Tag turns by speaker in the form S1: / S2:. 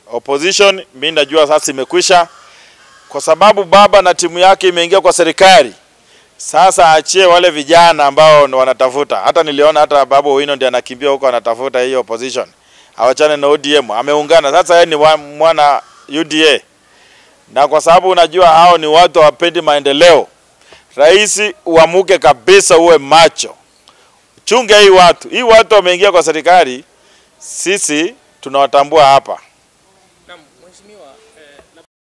S1: opposition, mimi najua sasa imekwisha, kwa sababu baba na timu yake imeingia kwa serikali. Sasa achie wale vijana ambao wanatafuta. Hata niliona hata Babu Owino ndiye anakimbia huko anatafuta hiyo opposition, awachane na ODM, ameungana sasa. Yeye ni wa- mwana UDA, na kwa sababu unajua hao ni watu hawapendi maendeleo. Rais, uamuke kabisa, uwe macho, chunge hii watu. Hii watu wameingia kwa serikali, sisi tunawatambua hapa